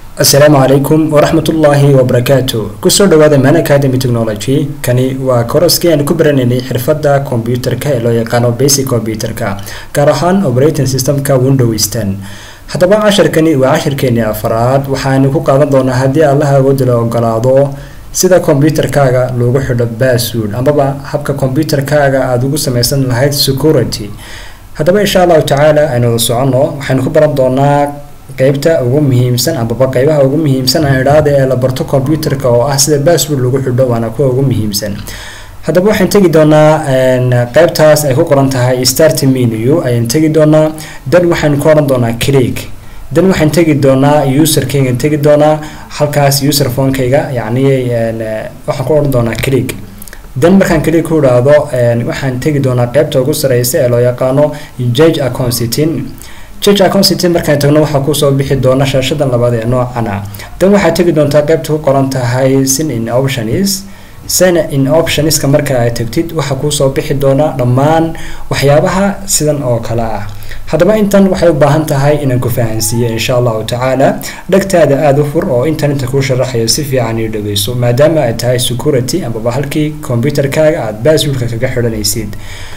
asalaamu calaykum waraxmatullaahi wabarakaatu kusoo dhawaada man academy technology kani waa koroskii aan ku baranaynay xirfadda kombyuterka ee loo yaqaano basic combyuterka gaar ahaan operating systemka windows ten haddaba casharkani waa cashirkeeni afaraad waxaanu ku qaadan doonaa haddii allaha awoodda la ogolaado sida kombyuterkaaga loogu xidho bassword amaba habka kombyuterkaaga aada ugu sameysan lahayd security haddaba insha allahu tacaala aynu soconno waxaynu ku baran doonaa qeybta ugu muhiimsan amaba qeybaha ugu muhiimsan aan idhaahda ee la barto combyuterka oo ah sida bassword lagu xidho waana kuwa ugu muhiimsan haddaba waxaan tegi doonaa qeybtaas ay ku qoran tahay start menu ayaan tegi doonaa dan waxaan ku oran doonaa click dan waxaan tegi doonaa userkaygaan tegi doonaa halkaas user phonekayga yacni waxaan ku oran doonaa click dan markaan click ku idhaahdo waxaan tegi doonaa qeybta ugu sareysa ee loo yaqaano judge acconsitin judge acconsitin markaan tagno waxaa kusoo bixi doona shaashadan labaad ee noocana dan waxaad tegi doontaa qeybta ku qoran tahay sin in options sin in optionska marka aad tagtid waxaa kuusoo bixi doona dhammaan waxyaabaha sidan oo kale ah haddaba intan waxay u baahan tahay inaan ku fahansiiyo insha allahu tacaala dhegtaada aada u fur oo intan inta kuu sharaxayo si fiican io dhegeyso maadaama ay tahay security amaba halkii combyuterkaaga aada basswordka kaga xidhanaysid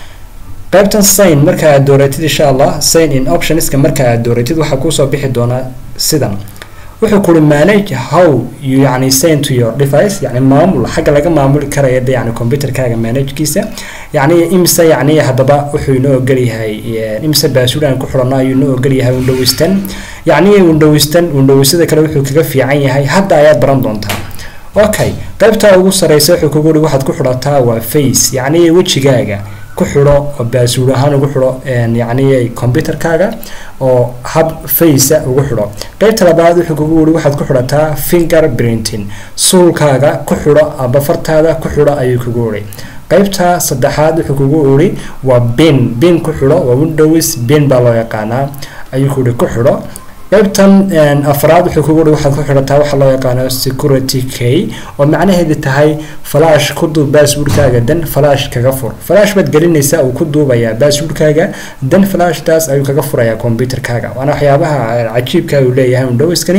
qaybtan sign marka aad dooratid insha allah sign in optionska marka aad dooratid waxaa kuusoo bixi doonaa sidan wuxuu kuri manage how you yani sign to your device yani maamul xagga laga maamuli karaya de yani computerkaaga managekiisa yani imse yani haddaba wuxuu inoo ogolyahay imse baasuud aan ku xidhano ayuu inoo ogolyahay windows ten yani windows ten windowsada kale wuxuu kaga fiican yahay hadda ayaad baran doontaa okay qaybtaa ugu sareysa wuxuu kugu uri waxaad ku xidhataa waa face yani wejigaaga ku xidho oo baasuud ahaan ugu xidho yacni combyuterkaaga oo hab facea ugu xidho qeybta labaad wuxuu kugu wuri waxaad ku xidhataa finger printing suulkaaga ku xidho aba fartaada ku xidho ayuu kugu wuri qeybta saddexaad wuxuu kugu uri waa bin bin ku xidho waa windows bin baa loo yaqaanaa ayuu kuuri ku xidho qaybtan afraad wuxuu kugu uri waxaad ku xidhataa waxa loo yaqaano security key oo macnaheedu tahay flash ku duub basswordkaaga dan flash kaga fur flash baad gelinaysaa uu ku duubayaa basswordkaaga dan flashtaas ayuu kaga furayaa combyuterkaaga waana waxyaabaha cajiibka uu leeyahay windowskani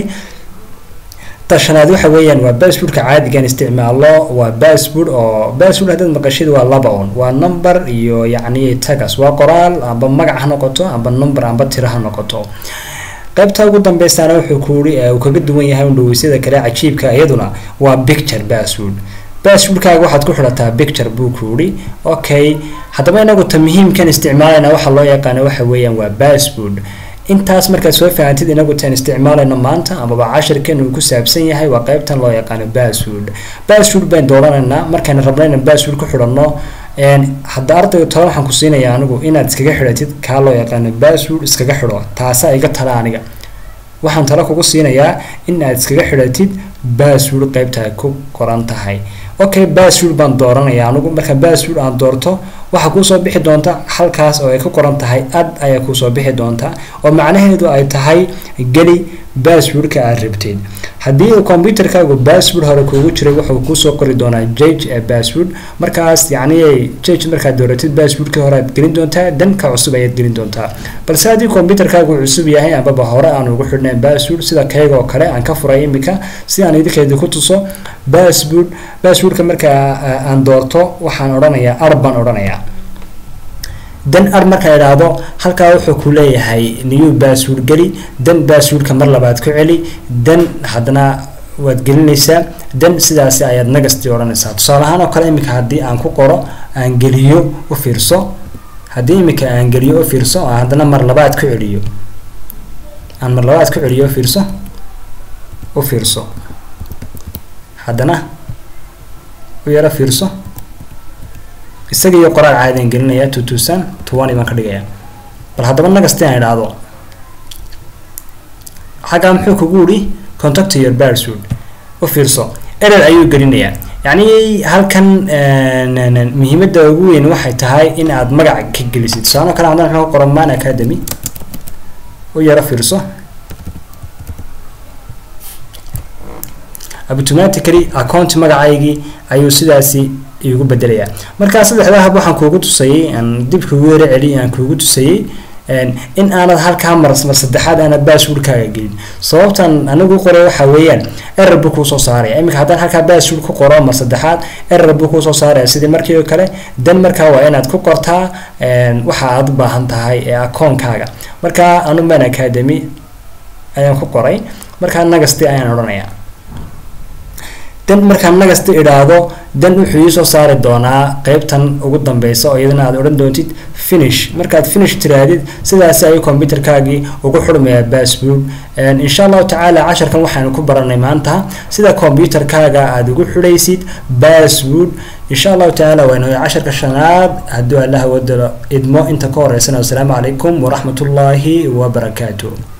tashanaad waxa weeyaan waa basswordka caadigan isticmaalo waa bassword oo bassword haddaad maqashid waa laba un waa number iyo yacni tagas waa qoraal amba magac ha noqoto amba number amba tiro ha noqoto qaybta ugu dambeysana wuxuu kuuri uu kaga duwan yahay windowsyada kale cajiibka iyaduna waa picture bassword basswordkaaga waxaad ku xidhataa picture buu kuuri okay haddaba inagu ta muhiimkan isticmaalayna waxa loo yaqaana waxa weeyaan waa bassword intaas markaad soo fahantid inagu taan isticmaalayno maanta amaba cashirkan uu ku saabsan yahay waa qaybtan loo yaqaano bassword bassword bayn dooranaynaa markaynu rabno inaan bassword ku xidhanno hadda ardayga tole waxaan ku siinayaa anigu inaad iskaga xidhatid kaa loo yaqaano bassword iskaga xidho taasa iga tala aniga waxaan talo kugu siinayaa in aad iskaga xidhatid bassword qaybta ku qoran tahay okay bassword baan dooranaya anigu marka bassword aan doorto waxaa kuusoo bixi doonta halkaas oo ay ku qoran tahay ad ayaa kuusoo bixi doonta oo macnaheedu ay tahay geli basswordka aad rabtid haddii uu combyuterkaagu bassword hore kuugu jiray wuxuu kuusoo qori doonaa jage ee bassword markaas yacni jage markaad dooratid basswordkii hore aad gelin doontaa danka cusub ayaad gelin doontaa balse haddii combyuterkaagu cusub yahay ambaba hore aan ugu xidhnayn bassword sida kayga oo kale aan ka furay imika si aan idinkeeda ku tuso bassword basswordka markaa aan doorto waxaan odhanayaa ar baan odhanayaa dan ar markaa idhaahdo halkaa wuxuu ku leeyahay new bassword geli dan basswordka mar labaad ku celi dan haddana waad gelinaysaa dan sidaasi ayaad nagasti odhanaysaa tusaale ahaan oo kale iminka haddii aan ku qoro aan geliyo u fiirso haddii iminka aan geliyo u fiirso aan haddana mar labaad ku celiyo aan mar labaad ku celiyo u fiirso u fiirso haddana u yaro fiirso isaga iyo qoraal caadian gelinayaa two tusan twenty baan ka dhigayaa bal haddaba nagasti aan idhaahdo xaggaa muxuu kugu uri contact your bassword u fiirso erer ayuu gelinayaa yacni halkan muhiimadda ugu weyn waxay tahay in aad magac ka gelisid tusaano kale haddana ka qoran man academy u yaro fiirso automatically account magacaygii ayuu sidaasi igu bedelayaa markaa saddexdaa hab waxaan kuugu tusayay aan dib kuugu yaro celiy aan kuugu tusayay in aanad halkaa mar mar saddexaad aanad basswordkaaga gelin sababtan anigu qoray waxa weeyaan error buu kuusoo saaraya iminka haddaan halkaa bassword ku qoro mar saddexaad error buu kuusoo saaraya sidii markii oo kale dan markaa waa inaad ku qortaa waxa aad u baahan tahay ee akoonkaaga marka anu man academy ayaan ku qoray markaa nagasti ayaan odhanayaa dan markaan nagasta idhaahdo dan wuxuu iisoo saari doonaa qeybtan ugu dambeysa oo iyadana aad odhan doontid finish markaad finish tiraadid sidaasi ayuu combyuterkaagii ugu xurmayaa bassword insha allahu tacaala casharkan waxaanu ku baranay maanta sida combyuterkaaga aada ugu xidhaysid bassword insha allahu tacaala waynu casharka shanaad hadduu allaha wadalo idmo inta ka horeysana wasalaamu calaykum waraxmatullaahi wabarakaatu